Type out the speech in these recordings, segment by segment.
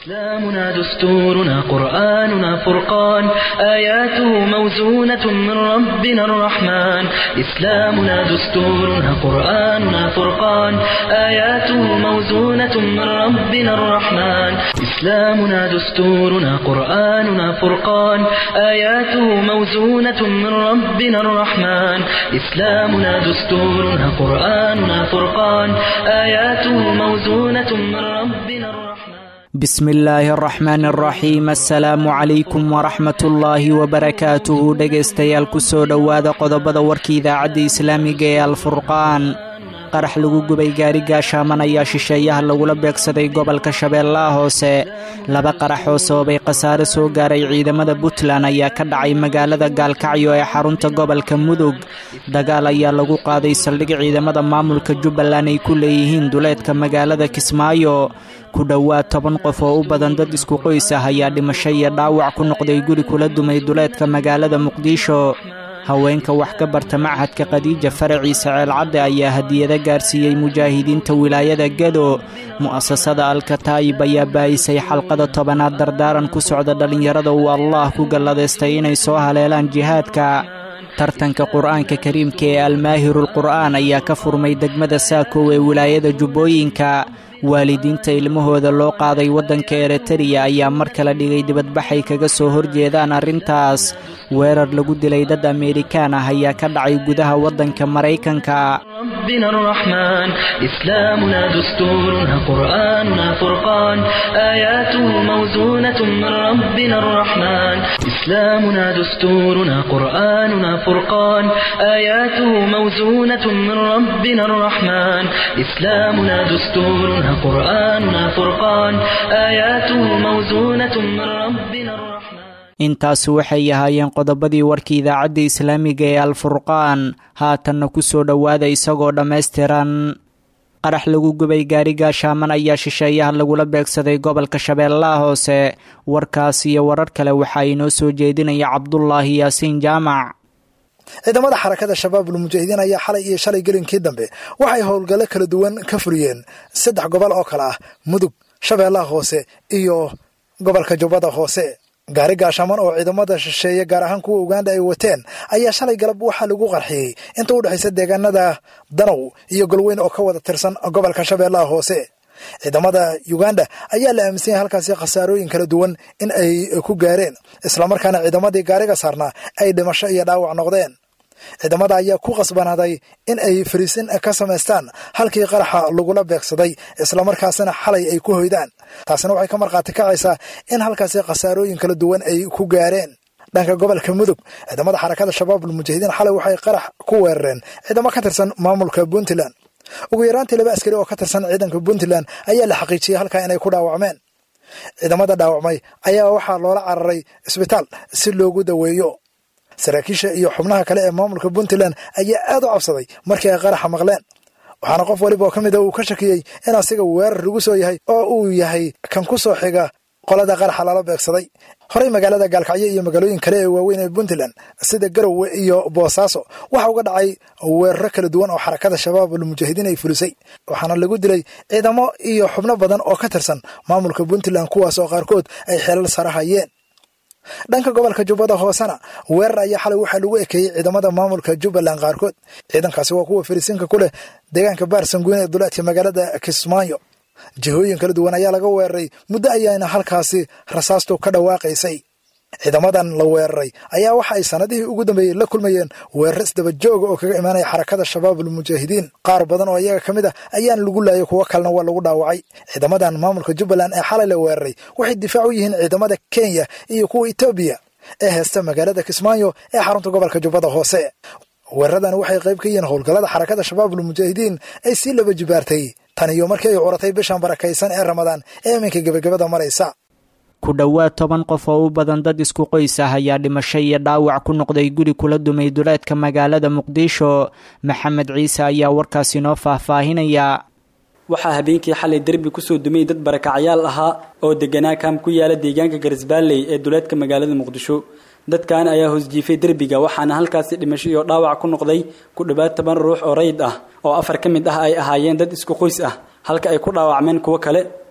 إسلامنا دستورنا قرآننا فرقان آياته موزونة من ربنا الرحمن إسلامنا دستورنا قرآننا فرقان آياته موزونة من ربنا الرحمن إسلامنا دستورنا قرآننا فرقان آياته موزونة من ربنا الرحمن إسلامنا دستورنا قرآننا فرقان آياته موزونة من ربنا الرحمن بسم illaahi araxmaan araxiim assalaamu calaykum waraxmatullaahi wabarakaatuhu dhegaystayaal kusoo dhowaada qodobada warka idaacadda islaamiga ee alfurqaan qarax lagu gubay gaari gaashaaman ayaa shisheeyaha lagula beegsaday gobolka shabeellaha hoose laba qarax oo sababay khasaare soo gaaray ciidamada puntland ayaa ka dhacay magaalada gaalkacyo ee xarunta gobolka mudug dagaal ayaa lagu qaaday saldhig ciidamada maamulka jubbaland ay ku leeyihiin duleedka magaalada kismaayo ku dhowaad toban qof oo u badan dad isku qoys ah ayaa dhimasho iyo dhaawac ku noqday guri kula dumay duleedka magaalada muqdisho haweenka wax ka barta machadka khadiija faraciisa ceelcadde ayaa hadiyado gaarsiiyey mujaahidiinta wilaayada gedo mu'asasada alkataayib ayaa baayisay xalqada tobanaad dardaaran ku socda dhallinyarada uu allah ku galladaystay inay soo haleelaan jihaadka tartanka qur-aanka kariimka ee almaahirulqur'aan ayaa ka furmay degmada saakow ee wilaayada jubbooyinka waalidiinta ilmahooda loo qaaday waddanka eritariya ayaa mar kale dhigay dibadbaxay kaga soo horjeedaan arrintaas weerar lagu dilay dad ameerikaan ah ayaa ka dhacay gudaha waddanka maraykanka ربنا الرحمن إسلامنا دستورنا قرآننا فرقان آياته موزونة من ربنا الرحمن إسلامنا دستورنا قرآننا فرقان آياته موزونة من ربنا الرحمن إسلامنا دستورنا قرآننا فرقان آياته موزونة من ربنا الرحمن intaasi waxay ahaayeen qodobadii warka idaacadda islaamiga ee alfurqaan haatanna ku soo dhowaada isagoo dhammaystiran qarax lagu gubay gaari gaashaaman ayaa shisheeyaha lagula beegsaday gobolka shabeellaha hoose warkaas iyo warar kale waxaa inoo soo jeedinaya cabdulaahi yaasiin jaamac ciidamada xarakada shabaabul mujaahidiin ayaa xalay iyo shalay gelinkii dambe waxay howlgallo kala duwan ka fuliyeen saddex gobol oo kale ah mudug shabeellaha hoose iyo gobolka jubbada hoose gaari gaashaaman oo ciidamada shisheeye gaar ahaan kuwa uganda ay wateen ayaa shalay galab waxaa lagu qarxiyey inta u dhexaysa deegaanada danow iyo golweyn oo ka wada tirsan gobolka shabeellaha hoose ciidamada uganda ayaa la aaminsan yahay halkaasi khasaarooyin kala duwan in ay ku gaareen islamarkaana ciidamadii gaariga saarnaa ay dhimasho iyo dhaawac noqdeen ciidamada ayaa ku qasbanaaday in ay fariisin ka samaystaan halkii qaraxa lagula beegsaday islamarkaasina xalay ay ku hoydaan taasina waxay ka markhaati kacaysaa in halkaasi khasaarooyin kala duwan ay ku gaareen dhanka gobolka mudug ciidamada xarakada shabaabul mujaahidiin xalay waxay qarax ku weerareen ciidamo ka tirsan maamulka puntland ugu yaraantii laba askari oo ka tirsan ciidanka puntland ayaa la xaqiijiyey halkaa inay ku dhaawacmeen ciidamada dhaawacmay ayaa waxaa loola cararay isbitaal si loogu daweeyo saraakiisha iyo xubnaha kale ee maamulka puntland ayaa aad u cabsaday markii ay qaraxa maqleen waxaana qof waliba oo ka mid a uu ka shakiyey in asiga weerar lagu soo yahay oo uu yahay kan ku soo xiga qolada qaraxa lala beegsaday horey magaalada gaalkacyo iyo magaalooyin kale ee waaweyn ee puntland sida garowe iyo boosaaso waxa uga dhacay weeraro kala duwan oo xarakada shabaabul mujaahidiin ay fulisay waxaana lagu dilay ciidamo iyo xubno badan oo ka tirsan maamulka puntland kuwaas oo qaarkood ay xeelal sara hayeen dhanka gobolka jubbada hoosena weerar ayaa xalay waxaa lagu ekeeyey ciidamada maamulka jubbaland qaarkood ciidankaasi waa kuwa fariisinka ku leh deegaanka baarsanguyn ee duleedka magaalada kismaayo jihooyin kala duwan ayaa laga weeraray muddo ayaana halkaasi rasaastu ka dhawaaqaysay ciidamadan la weeraray ayaa waxa ay sanadihii ugu dambeeyey la kulmayeen weerar isdaba jooga oo kaga imaanaya xarakada shabaabul mujaahidiin qaar badan oo iyaga ka mid ah ayaan lagu laayay kuwo kalena waa lagu dhaawacay ciidamadan maamulka jubbaland ee xalay la weeraray waxay difaac u yihiin ciidamada kenya iyo kuwa etoobiya ee heesta magaalada kismaayo ee xarunta gobolka jubbada hoose weeraradan waxay qayb ka yihiin howlgallada xarakada shabaabul mujaahidiin ay sii laba jibaartay tan iyo markii ay curatay bishan barakaysan ee ramadaan ee iminka gebagabada maraysa ku dhowaad toban qof oo u badan dad isku qoys ah ayaa dhimasho iyo dhaawac ku noqday guri kula dumay duleedka magaalada muqdisho maxamed ciise ayaa warkaasi noo faahfaahinaya waxaa habeenkii xalay derbi kusoo dumay dad barakacyaal ahaa oo deganaa kaam ku yaala deegaanka garisbaalley ee duleedka magaalada muqdisho dadkan ayaa hoosjiifay derbiga waxaana halkaasi dhimasho iyo dhaawac ku noqday ku dhowaad toban ruux oo rayid ah oo afar ka mid ah ay ahaayeen dad isku qoys ah halka ay ku dhaawacmeen kuwo kale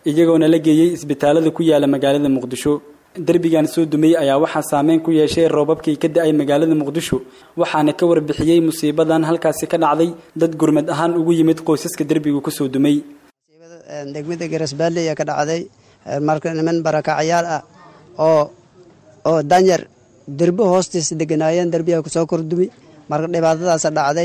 iyagoona la geeyey isbitaalada ku yaala magaalada muqdisho derbigan soo dumay ayaa waxaa saameyn ku yeeshay roobabkii ka da-ay magaalada muqdisho waxaana ka warbixiyey musiibadan halkaasi ka dhacday dad gurmad ahaan ugu yimid qoysaska derbigu kusoo dumay degmada garasbaale ayaa ka dhacday marka niman barakacyaal ah oo oo danyar derbo hoostiisa deganaayeen derbiyaa kusoo kordumi marka dhibaatadaasa dhacday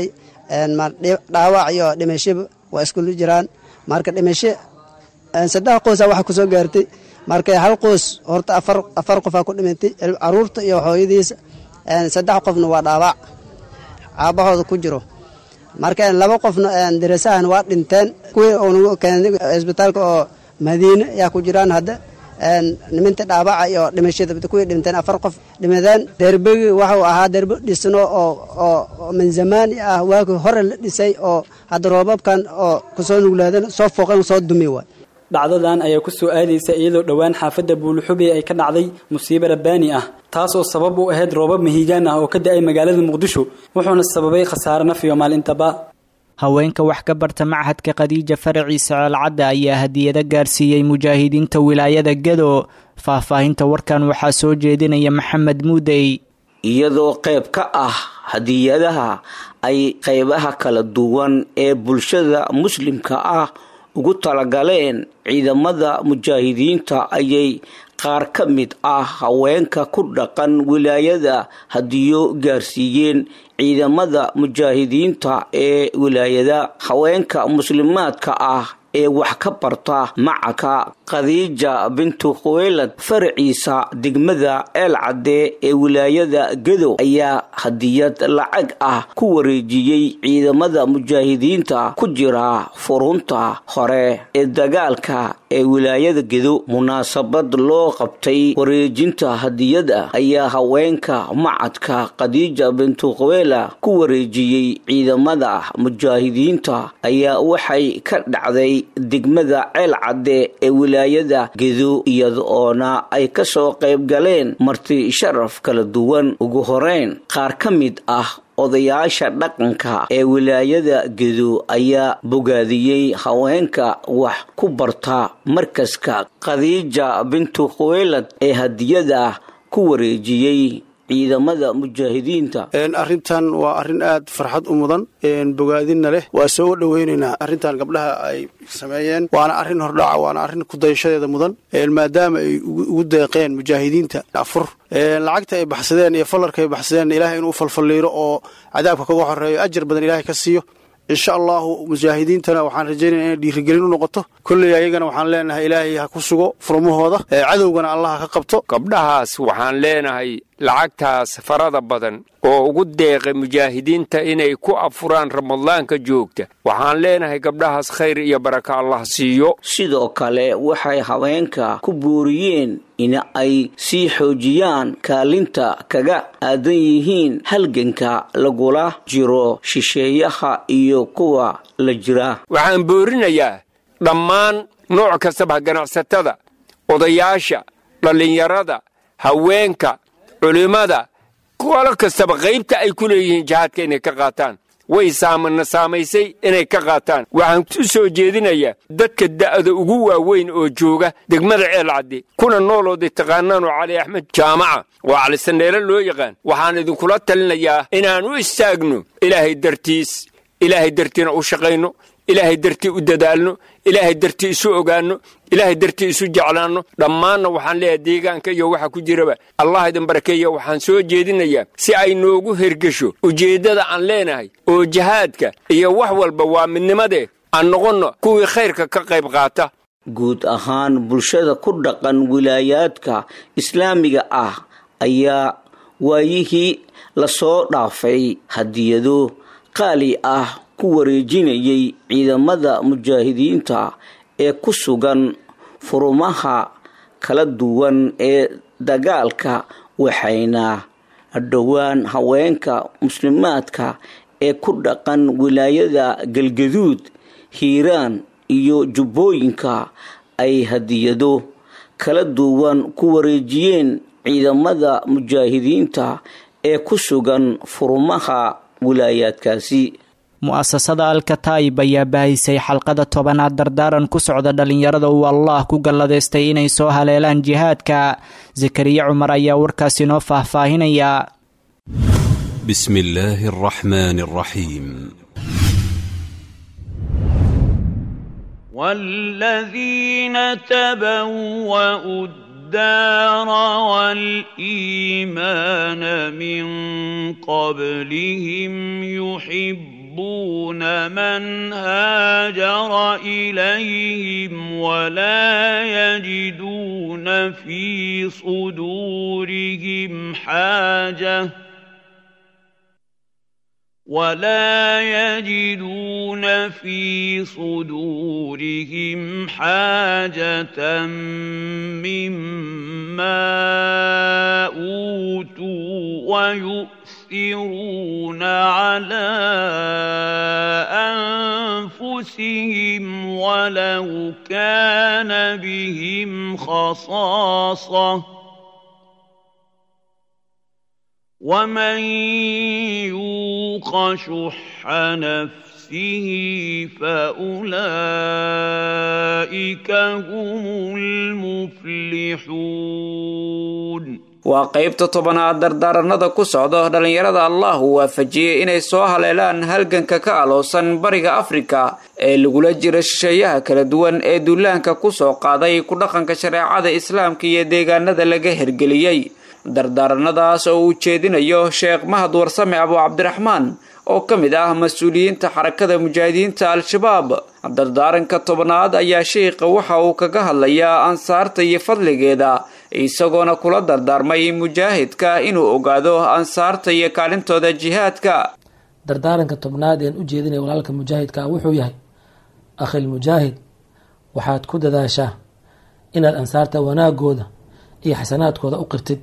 dhaawac iyo dhimashaba waa iskula jiraan marka dhimasho saddex qoysa waxa kusoo gaartay marka hal qoys horta afar afar qofaa ku dhimantay caruurta iyo hooyadiisa saddex qofna waa dhaawac caabahooda ku jiro marka laba qofna darasahan waa dhinteen kuwii unagu keenay isbitaalka oo madiine ayaa ku jiraan hadda niminta dhaawaca iyo dhimashada kuwii dhinteen afar qof dhimadeen derbegi waxuu ahaa derbo dhisno oo oo min zamaani ah waagii hore la dhisay oo hadda roobabkan oo kusoo nuglaadan soo fooqan soo dumi waay dhacdadan ayaa ku soo aadaysa iyadoo dhowaan xaafadda buuluxube ay ka dhacday musiibo rabbaani ah taas oo sabab u ahayd roobab mahiigaan ah oo ka da-ay magaalada muqdisho wuxuuna sababay khasaare naf iyo maalintaba haweenka wax ka barta machadka khadiija faraciisa ceelcadda ayaa hadiyado gaarsiiyey mujaahidiinta wilaayada gado faahfaahinta warkan waxaa soo jeedinaya maxamed muudey iyadoo qayb ka ah hadiyadaha ay qaybaha kala duwan ee bulshada muslimka ah ugu talagaleen ciidamada mujaahidiinta ayay qaar ka mid ah haweenka ku dhaqan wilaayada hadiyo gaarsiiyeen ciidamada mujaahidiinta ee wilaayada haweenka muslimaadka ah ee wax ka barta macaka khadiija bintu khuweylad faraciisa degmada eel cadde ee wilaayada gadow ayaa hadiyad lacag ah ku wareejiyey ciidamada mujaahidiinta ku jira furunta hore ee dagaalka ee wilaayada gedo munaasabad loo qabtay wareejinta hadiyada ayaa haweenka macadka khadiija bintu khuweyla ku wareejiyey ciidamada mujaahidiinta ayaa waxay ka dhacday degmada ceel cadde ee wilaayada gedo iyada oona ay kasoo qayb galeen marti sharaf kala duwan ugu horeyn qaar ka mid ah odayaasha dhaqanka ee wilaayada gedo ayaa bogaadiyey haweenka wax ku barta markaska khadiija bintu khuweylad ee hadiyada ku wareejiyey ciidamada mujaahidiinta arrintan waa arrin aad farxad u mudan bogaadinna leh waa soo dhoweynaynaa arrintan gabdhaha ay sameeyeen waana arrin hordhaca waana arrin kudayashadeeda mudan maadaama ay ugu deeqeen mujaahidiinta afur lacagta ay baxsadeen iyo fallarka ay baxsadeen ilaahay inuu falfalliiro oo cadaabka kaga horeeyo ajar badan ilaahay ka siiyo insha allahu mujaahidiintana waxaan rajaynaya inay dhiirigelin u noqoto kolley ayagana waxaan leenahay ilaahay ha ku sugo furmahooda cadowgana allah ha ka qabto gabdhahaas waxaan leenahay lacagtaas farada badan oo ugu deeqay mujaahidiinta inay ku afuraan ramadaanka joogta waxaan leenahay gabdhahaas khayr iyo baraka allah siiyo sidoo kale waxay haweenka ku booriyeen in ay sii xoojiyaan kaalinta kaga aadan yihiin halganka lagula jiro shisheeyaha iyo kuwa la jira waxaan boorinayaa dhammaan nooc kastaba ganacsatada odayaasha dhallinyarada haweenka culimmada qolo kastaba qaybta ay ku leeyihiin jihaadka inay ka qaataan way saamana saamaysay inay ka qaataan waxaan u soo jeedinayaa dadka da'da ugu waaweyn oo jooga degmada ceel caddi kuna noolooday taqaanaanoo cali axmed jaamaca oo calisaneele loo yaqaan waxaan idinkula talinayaa inaan u istaagno ilaahay dartiis ilaahay dartiina u shaqayno ilaahay dartii u dadaalno ilaahay dartii isu ogaanno ilaahay dartii isu jeclaanno dhammaanna waxaan leeyahay deegaanka iyo waxa ku jiraba allah idin barakeeya waxaan soo jeedinayaa si ay noogu hergesho ujeeddada aan leenahay oo jihaadka iyo wax walba waa midnimadee aan noqonno kuwii khayrka ka qayb qaata guud ahaan bulshada ku dhaqan wilaayaadka islaamiga ah ayaa waayihii lasoo dhaafay hadiyado qaali ah ku wareejinayay ciidamada mujaahidiinta ee ku sugan furumaha kala duwan ee dagaalka waxayna dhowaan haweenka muslimaadka ee ku dhaqan wilaayada galgaduud hiiraan iyo jubbooyinka ay hadiyado kala duwan ku wareejiyeen ciidamada mujaahidiinta ee ku sugan furumaha wilaayaadkaasi mu'asasada alkataib ayaa baahisay xalqada tobanaad dardaaran ku socda dhallinyarada uu allah ku galladaystay inay soo haleelaan jihaadka zakariya cumar ayaa warkaasi noo faahfaahinaya بسم الله الرحمن الرحيم والذين تبوأوا الدار والإيمان من قبلهم يحبون من هاجر إليهم ولا يجدون في صدورهم حاجة ولا يجدون في صدورهم حاجة مما أوتوا ويؤثرون على أنفسهم ولو كان بهم خصاصة ومن يوق شح نفسه فأولئك هم المفلحون waa qaybta tobanaad dardaaranada ku socda dhallinyarada allah uu waafajiyey inay soo haleelaan halganka ka aloosan bariga afrika ee lagula jira shisheeyaha kala duwan ee duulaanka ku soo qaaday ku dhaqanka shareecada islaamka iyo deegaanada laga hergeliyey dardaaranadaas oo uu jeedinayo sheekh mahad warsame abu cabdiraxmaan oo ka mid ah mas-uuliyiinta xarakada mujaahidiinta al-shabaab dardaaranka tobnaad ayaa sheikha waxa uu kaga hadlayaa ansaarta iyo fadligeeda isagoona kula dardaarmay mujaahidka inuu ogaado ansaarta iyo kaalintooda jihaadka dardaaranka tobnaad een u jeedinaya walaalka mujaahidka wuxuu yahay akhil mujaahid waxaad ku dadaashaa inaad ansaarta wanaagooda iyo xasanaadkooda u qirtid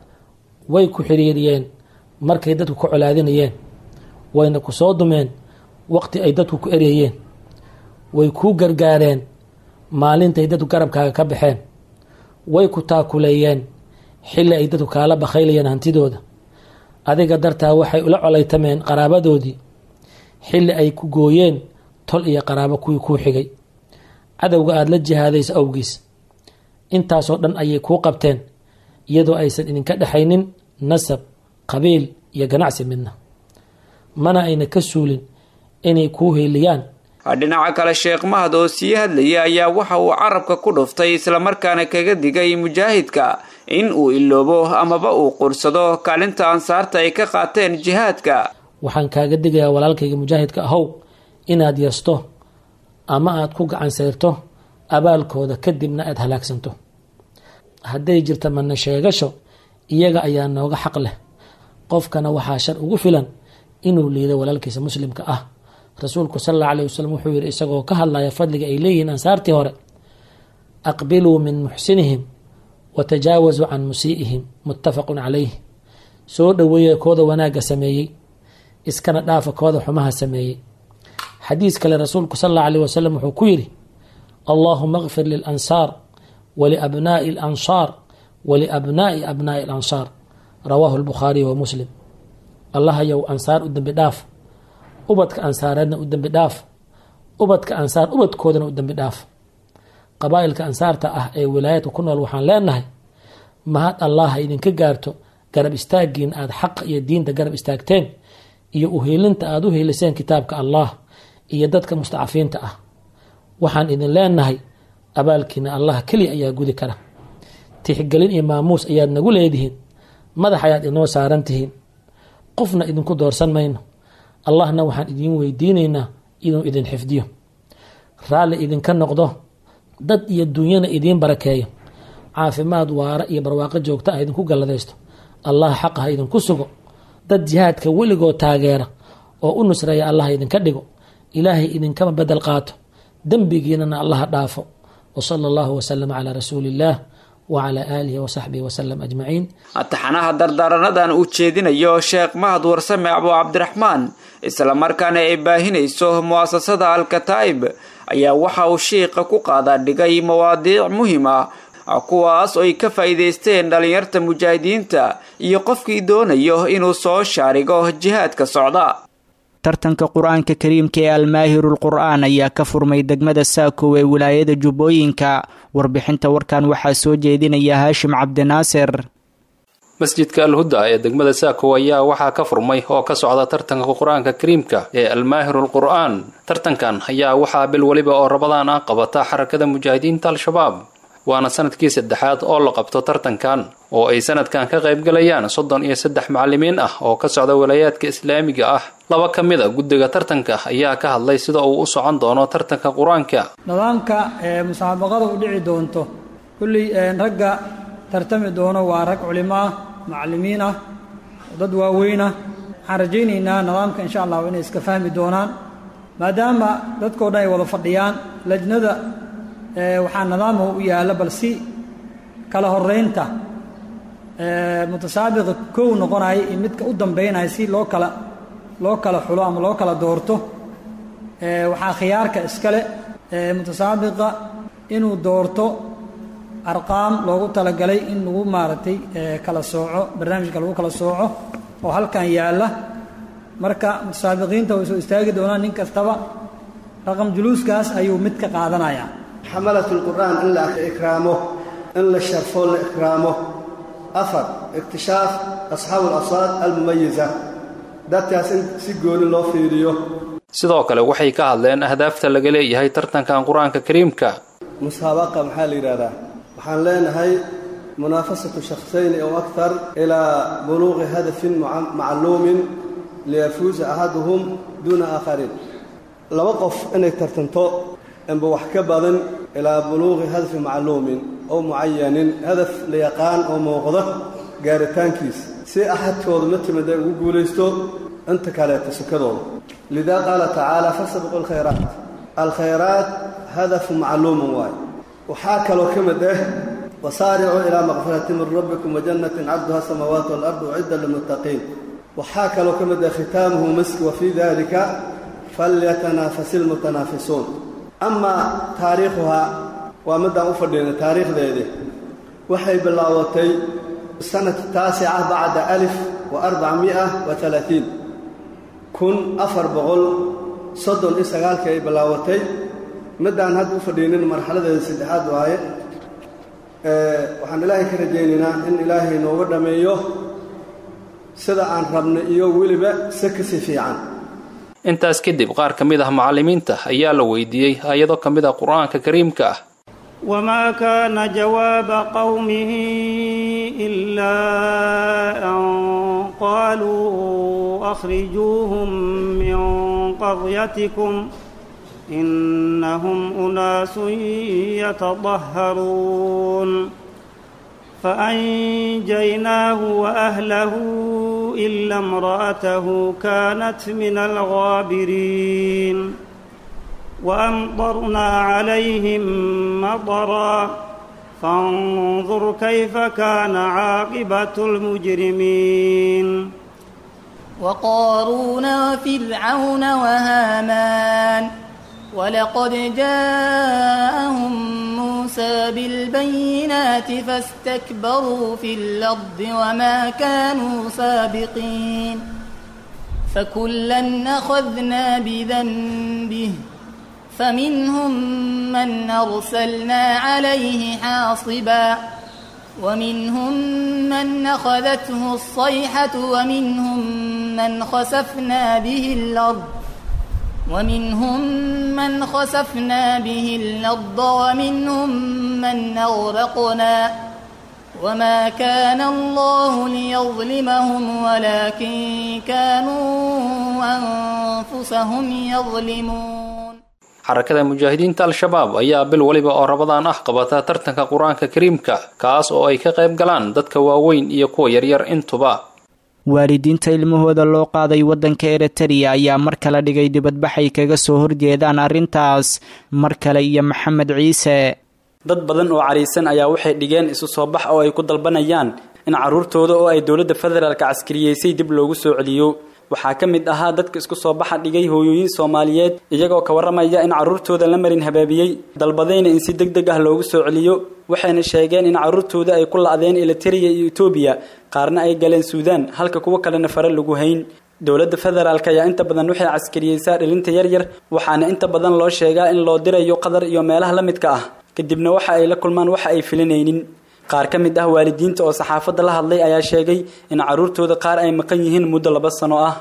way ku xiriiriyeen markay dadku ka colaadinayeen wayna ku soo dumeen waqti ay dadku ku eryayeen way kuu gargaareen maalintay dadku garabkaaga ka baxeen way ku taakuleeyeen xilli ay dadku kaala bakhaylayeen hantidooda adiga dartaa waxay ula colaytameen qaraabadoodii xilli ay ku gooyeen tol iyo qaraabo kuwii kuu xigay cadowga aada la jihaadaysa awgiis intaasoo dhan ayay kuu qabteen iyadoo aysan idinka dhexaynin nasab qabiil iyo ganacsi midna mana ayna ka suulin inay kuu heeliyaan dhinaca kale sheekh mahad oo sii hadlaya ayaa waxa uu carabka ku dhuftay islamarkaana kaga digay mujaahidka in uu iloobo amaba uu qursado kaalinta ansaarta ay ka qaateen jihaadka waxaan kaaga digayaa walaalkayga mujaahidka ahow inaad yasto ama aad ku gacan sayrto abaalkooda kadibna aad halaagsanto hadday jirta mana sheegasho iyaga ayaa nooga xaq leh qofkana waxaa shar ugu filan inuu liido walaalkiisa muslimka ah rasuulku sal alla alayh wasalam wuxuu yihi isagoo ka hadlaya fadliga ay leeyihiin ansaartii hore aqbiluu min muxsinihim wa tajaawasuu can musii'ihim muttafaqun calayh soo dhoweeya kooda wanaagga sameeyey iskana dhaafa kooda xumaha sameeyey xadiis kale rasuulku sal alla alayh wasalam wuxuu ku yidhi allaahuma kfir lilansaar waliabnaa'i alansaar waliabnaa'i abnaa'i alansaar rawaahu lbukhaariy wa muslim allahayow ansaar u dembi dhaaf ubadka ansaareedna u dembi dhaaf ubadka ansaar ubadkoodana u dembi dhaaf qabaa'ilka ansaarta ah ee wilaayadka ku nool waxaan leenahay mahad allaha idinka gaarto garab istaaggiin aada xaqa iyo diinta garab istaagteen iyo uheelinta aada u heeliseen kitaabka allah iyo dadka mustacafiinta ah waxaan idin leenahay abaalkiina allah keliya ayaa gudi kara tixgelin iyo maamuus ayaad nagu leedihiin madax ayaad inoo saaran tihiin qofna idinku doorsan mayno allahna waxaan idiin weydiinaynaa inuu idin xifdiyo raalli idinka noqdo dad iyo dunyana idiin barakeeyo caafimaad waara iyo barwaaqo joogta ah idinku galladaysto allah xaqa ha idinku sugo dad jihaadka weligood taageera oo u nusreeya allah idinka dhigo ilaahay idinkama bedel qaato dembigiinana allaha dhaafo wsala allahu wasalama calaa rasuuli illaah wacalaa aalihi wasaxbihi wasalam ajmaciin taxanaha dardaaranadan uu jeedinayo sheekh mahad warsame abu cabdiraxmaan islamarkaana ay baahinayso mu'asasada alkataa'ib ayaa waxa uu shiiqa ku qaadaa dhigay mawaadiic muhim ah kuwaas oo ay ka faa'iidaysteen dhallinyarta mujaahidiinta iyo qofkii doonayo inuu soo shaarigo jihaadka socda tartanka qur-aanka kariimka ee almaahirul qur'aan ayaa ka furmay degmada saakow ee wilaayada jubbooyinka warbixinta warkan waxaa soo jeedinaya haashim cabdinaasir masjidka alhuda ee degmada saakow ayaa waxaa ka furmay oo ka socda tartanka qur-aanka kariimka ee almaahirul qur'aan tartankan ayaa waxaa bil weliba oo rabadaan ah qabata xarakada mujaahidiinta al-shabaab waana sanadkii saddexaad oo la qabto tartankan oo ay sanadkan ka qaybgalayaan soddon iyo saddex macalimiin ah oo ka socda walaayaadka islaamiga ah laba ka mid a guddiga tartanka ayaa ka hadlay sida uu u socon doono tartanka qur-aanka nidaamka ee musaabaqada u dhici doonto kulley ragga tartami doono waa rag culimo ah macalimiin ah dad waaweyn ah waxaan rajaynaynaa nidaamka insha allahu inay iska fahmi doonaan maadaama dadkao dhan ay wada fadhiyaan lajnada waxaa nidaamhu u yaalla bal si kala horeynta mutasaabiqa kow noqonaya iyo midka u dambeynaya si loo kala loo kala xulo ama loo kala doorto waxaa khiyaarka iskale mutasaabiqa inuu doorto arqaam loogu talagalay in lagu maaragtay kala sooco barnaamijka lagu kala sooco oo halkan yaalla marka mutasaabiqiinta way soo istaagi doonaan nin kastaba raqam juluuskaas ayuu mid ka qaadanayaa xamalat lqur'aan in la ikraamo in la sharfo la ikraamo afar iktishaaf asxaabu alasaad almumayiza dadkaas in si gooni loo fiiriyo sidoo kale waxay ka hadleen ahdaafta laga leeyahay tartankan qur-aanka kariimka musaabaqa maxaa la yidhahdaa waxaan leenahay munaafasatu shakhsayni ow aktar ilaa buluuqi hadafin macluumin liyafuuza axaduhum duuna aakhariin laba qof inay tartanto inba wax ka badan ilaa buluuqi hadafi macluumin ow mucayanin hadaf la yaqaan oo muuqda gaaritaankiisa si axadkooda la timid ay ugu guulaysto inta kaleeta sukadooda lidaa qaala tacaala fasabiqu alkhayraat alkhayraat hadafu macluumun waaye waxaa kaloo ka mid ah wasaaricuu ilaa maqfirati min rabbikum wajannatin cabduha samaawaat waalardu ucidda lilmuttaqiin waxaa kaloo ka mid ah khitaamuhu misk wa fii dalika falyatanaafasi lmutanaafisuun amaa taariikhuhaa waa middaan u fadhiinay taariikhdeedii waxay bilaabatay sanata taasica bacda alif wa arbacmi'a wa alaatiin kun afar boqol soddon iyo sagaalkii ay bilaabatay middaan hadda u fadhiinin marxaladeeda saddexaad waaye waxaan ilaahay ka rajaynaynaa in ilaahay nooga dhammeeyo sida aan rabnay iyo weliba si kasii fiican intaas kadib qaar ka mid ah macallimiinta ayaa la weydiiyey ayado ka mid ah qur-aanka kariimka ah وما كان جواب قومه إلا أن قالوا أخرجوهم من قريتكم إنهم أناس يتطهرون فأنجيناه وأهله إلا امرأته كانت من الغابرين وأمطرنا عليهم مطرا فانظر كيف كان عاقبة المجرمين وقارون وفرعون وهامان ولقد جاءهم موسى بالبينات فاستكبروا في الأرض وما كانوا سابقين فكلا أخذنا بذنبه فمنهم من أرسلنا عليه حاصبا ومنهم من أخذته الصيحة ومنهم من خسفنا به الأرض ومنهم من خسفنا به الأرض ومنهم من أغرقنا وما كان الله ليظلمهم ولكن كانوا أنفسهم يظلمون xarakada mujaahidiinta al-shabaab ayaa bil weliba oo rabadaan ah qabata tartanka qur-aanka kariimka kaas oo ay ka qayb galaan dadka waaweyn iyo kuwa yaryar intuba waalidiinta ilmahooda loo qaaday waddanka eritariya ayaa mar kale dhigay dibadbaxay kaga soo horjeedaan arrintaas mar kale iyo maxamed ciise dad badan oo cariisan ayaa waxay dhigeen isu soo bax oo ay ku dalbanayaan in carruurtooda oo ay dowladda federaalka caskariyeysay dib loogu soo celiyo waxaa ka mid ahaa dadka isku soo baxa dhigay hooyooyin soomaaliyeed iyagoo ka warramaya in carruurtooda la marin habaabiyey dalbadayna in si deg deg ah loogu soo celiyo waxayna sheegeen in carruurtooda ay ku la'deen elitariya iyo etoobiya qaarna ay galeen suudaan halka kuwo kalena fare lagu hayn dowladda federaalk ayaa inta badan waxay caskariyeysaa dhilinta yaryar waxaana inta badan loo sheegaa in loo dirayo qatar iyo meelaha la midka ah kadibna waxa ay la kulmaan waxa ay filinaynin qaar ka mid ah waalidiinta oo saxaafadda la hadlay ayaa sheegay in carruurtooda qaar ay maqan yihiin muddo laba sano ah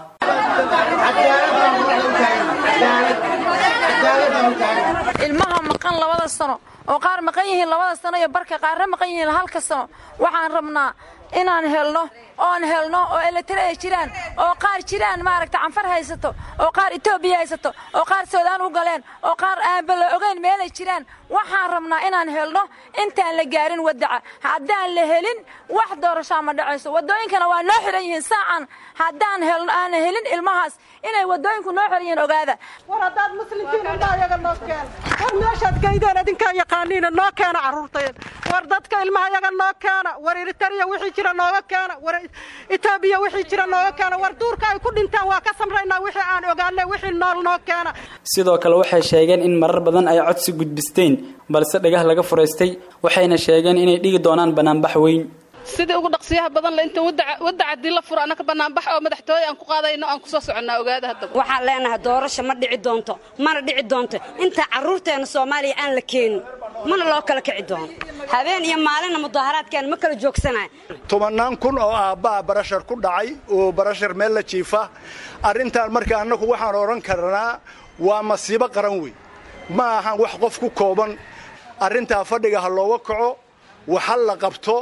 ilmaha maqan labada sano oo qaar maqan yihiin labada sano iyo barka qaarna maqan yihiin halka sano waxaan rabnaa inaan helno oon helno oo eletraya jiraan oo qaar jiraan maaragta canfar haysato oo qaar etoobiya haysato oo qaar suudaan u galeen oo qaar aanba la ogeyn meelay jiraan waxaan rabnaa inaan helno intaan la gaarin wadaca haddaan la helin wax doorashaa ma dhacayso wadooyinkana waa noo xiran yihiin saacan haddaan helno aan helin ilmahaas inay wadooyinku noo xiran yihiin ogaada war haddaad muslimkiin indhaa yaga noo keen war meeshaad geydeen idinkaa yaqaaniina noo keena carruurtayn war dadka ilmaha yaga noo keena war eritariya wixii jira nooga keena war etoobiya wixii jira nooga keena war duurka ay ku dhintaan waa ka samraynaa wixii aan ogaanay wixii nool noo keena sidoo kale waxay sheegeen in marar badan ay codsi gudbisteen balse dhagah laga furaystay waxayna sheegeen inay dhigi doonaan banaanbax weyn sidii ugu dhaqsiyaha badan le inta wadda haddii la furo annaka banaanbax oo madaxtooye aan ku qaadayno aan kusoo soconnaa ogaada haddaba waxaan leenahay doorasho ma dhici doonto mana dhici doonto inta carruurteenna soomaaliya aan la keenin mana loo kala kici doono habeen iyo maalinna mudaharaadkeena ma kala joogsanayo tobannaan kun oo aabbaha barashar ku dhacay oo barashar meel la jiifa arrintan marka annagu waxaan odhan karnaa waa masiibo qaran wey ma ahan wax qof ku kooban arrintaa fadhiga ha looga kaco waxa la qabto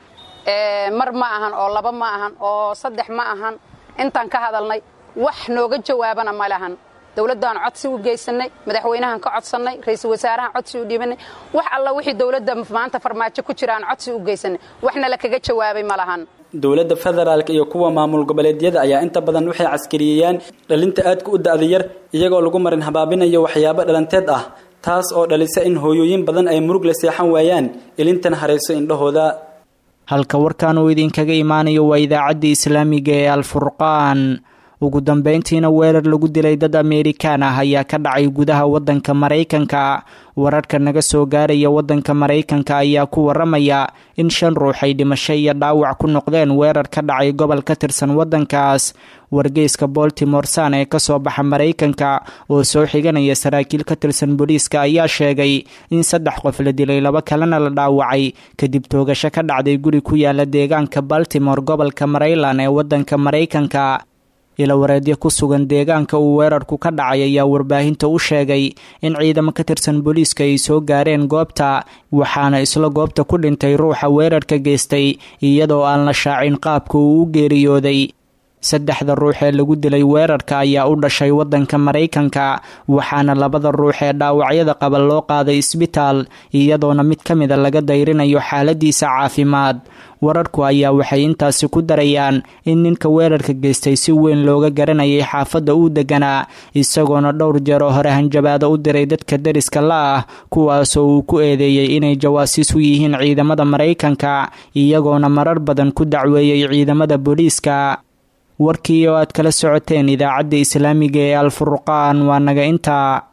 mar ma ahan oo laba ma ahan oo saddex ma ahan intaan ka hadalnay wax nooga jawaabana ma lahan dowladdaan codsi u geysannay madaxweynahan ka codsannay ra'iisul wasaarahan codsi u dhiibannay wax alla wixii dowladda maanta farmaajo ku jiraan codsi u geysannay waxna la kaga jawaabay ma lahan dowladda federaalk iyo kuwa maamul goboleedyada ayaa inta badan waxay caskariyeyaan dhalinta aadka u da'da yar iyagoo lagu marin habaabinayo waxyaabo dhalanteed ah taas oo dhalisa in hooyooyin badan ay murug la seexan waayaan ilintan harayso indhahooda halka warkan uu idinkaga imaanayo waa idaacaddii islaamiga ee alfurqaan ugu dambeyntiina weerar lagu dilay dad ameerikaan ah ayaa ka dhacay gudaha waddanka maraykanka wararka naga soo gaaraya waddanka maraykanka ayaa ku waramaya in shan ruux ay dhimasho iyo dhaawac ku noqdeen weerar ka dhacay gobol ka tirsan waddankaas wargeyska boltimore san ee kasoo baxa maraykanka oo soo xiganaya saraakiil ka tirsan booliiska ayaa sheegay in saddex qof la dilay laba kalena la dhaawacay kadib toogasho ka dhacday guri ku yaala deegaanka baltimore gobolka maryland ee waddanka maraykanka ilawareedyo ku sugan deegaanka uu weerarku ka dhacay ayaa warbaahinta u sheegay in ciidamo ka tirsan booliiska ay soo gaareen goobta waxaana isla goobta ku dhintay ruuxa weerarka geystay iyadoo aan la shaacin qaabka uu u geeriyooday saddexda ruux ee lagu dilay weerarka ayaa u dhashay waddanka maraykanka waxaana labada ruux ee dhaawacyada qaba loo qaaday isbitaal iyadoona mid ka mida laga dayrinayo xaaladiisa caafimaad wararku ayaa waxay intaasi ku darayaan in ninka weerarka geystay si weyn looga garanayay xaafadda uu deganaa isagoona dhowr jeer oo hore hanjabaado u diray dadka deriska la ah kuwaasoo uu ku eedeeyey inay jawaasiis u yihiin ciidamada maraykanka iyagoona marar badan ku dacweeyey ciidamada booliiska warkii oo aad kala socoteen idaacadda islaamiga ee alfurqaan waa naga intaa